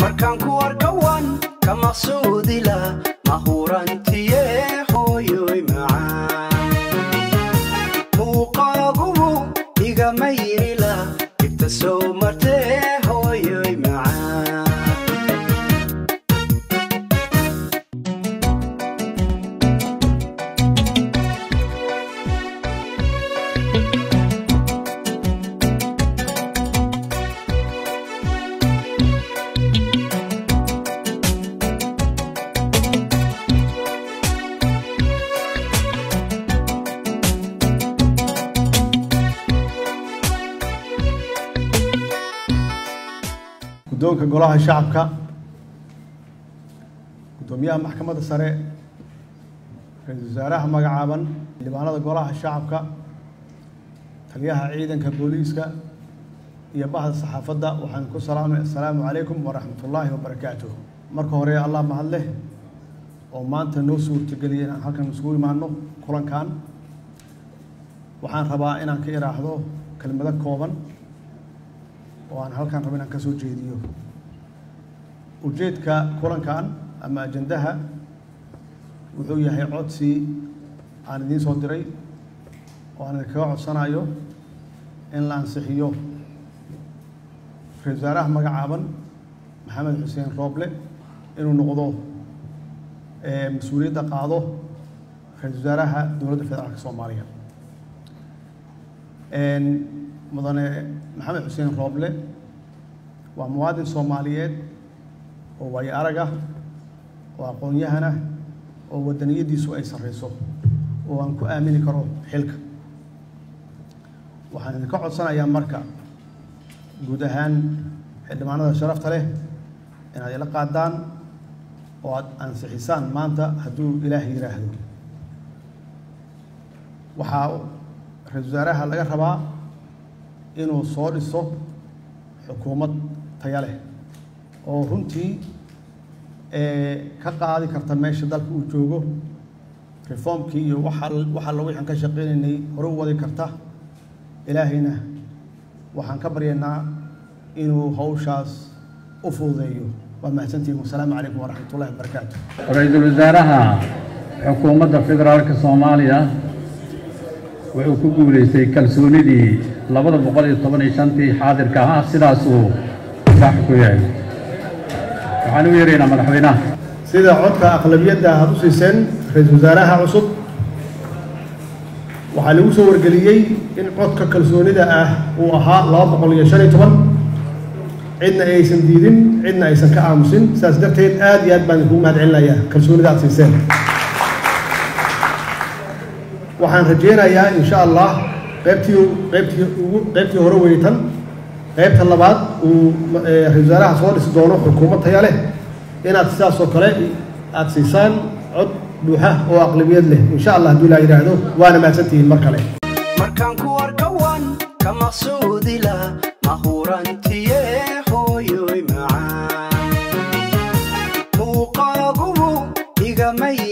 markaan ku arkawan ka maqsuudila mahurantiye hooyoy macaan muuqaagubu igama yirila ibta soo martee hooyoy macaan guddoonka golaha shacabka guddoomiyaha maxkamadda sare ra-iisul wasaaraha magacaaban xildhibaanada golaha shacabka taliyaha ciidanka booliiska iyo bahda saxaafadda waxaan ku salaamay assalaamu calaykum waraxmatullaahi wabarakaatuh marka hore allah mahad leh oo maanta noo suurtageliyay inaan halkan isugu imaano kulankan waxaan rabaa inaan ka iraahdo kelmado kooban oo aan halkan rabo inaan ka soo jeediyo ujeedka kulankan ama ajandaha wuxuu yahay codsi aan idiin soo diray oo aan idinkaga codsanayo in la ansixiyo ra-isul wasaaraha magacaaban maxamed xuseen rooble inuu noqdo mas-uuliyadda qaado ra-isul wasaaraha dowladda federaalka soomaaliya mudane maxamed xuseen rooble waa muwaadin soomaaliyeed oo waayo arag ah oo aqoon-yahan ah oo wadaniyaddiisu ay sarreyso oo aan ku aamini karo xilka waxaan idinka codsanayaa marka guud ahaan xildhibaanada sharafta leh inaad ila qaadaan oo aad ansixisaan maanta hadduu ilaah yidhaahdo waxaa ra-isul wasaaraha laga rabaa inuu soo dhiso xukuumad taya leh oo runtii ka qaadi karta meesha dalka uu joogo reformkii iyo waxa waxa la wixaan ka shaqeynaynay hore u wadi karta ilaahayna waxaan ka baryaynaa inuu hawshaas u fududeeyo waa mahadsantihin wasalaamu calaykum waraxmatullahi wabarakaatu ra-iisul wasaaraha xukuumadda federaalka soomaaliya wuxuu ku guulaystay kalsoonidii labada boqol iyo toban iyo shantii xaadirka ahaa sidaasuu sax ku yahay waxaan u yeeraynaa madaxweynaha sida codka aqlabiyadda aad u siiseen ra-iisul wasaaraha cusub waxaa lagu soo wargeliyey in codka kalsoonida ah uu ahaa laba boqol iyo shan iyo toban cidna aysan diidin cidna aysan ka aamusin sidaas darteed aad iyo aad baan idinkugu mahad celinayaa kalsoonida aad siiseen waxaan rajeynayaa insha allah qaybtii qaybtii ugu qaybtii hore weytan qaybta labaad uu ra-isul wasaaraha soo dhisi doono xukuumad taya leh inaad sidaas oo kale aad siisaan cod buuxa oo aqlabiyad leh insha allah hadduu ilaa yidhaahdo waana mahadsantihiin mar kale markaan ku arkawan ka maqsuudila mahurantiye hooyoy macaan muuqaagubu igama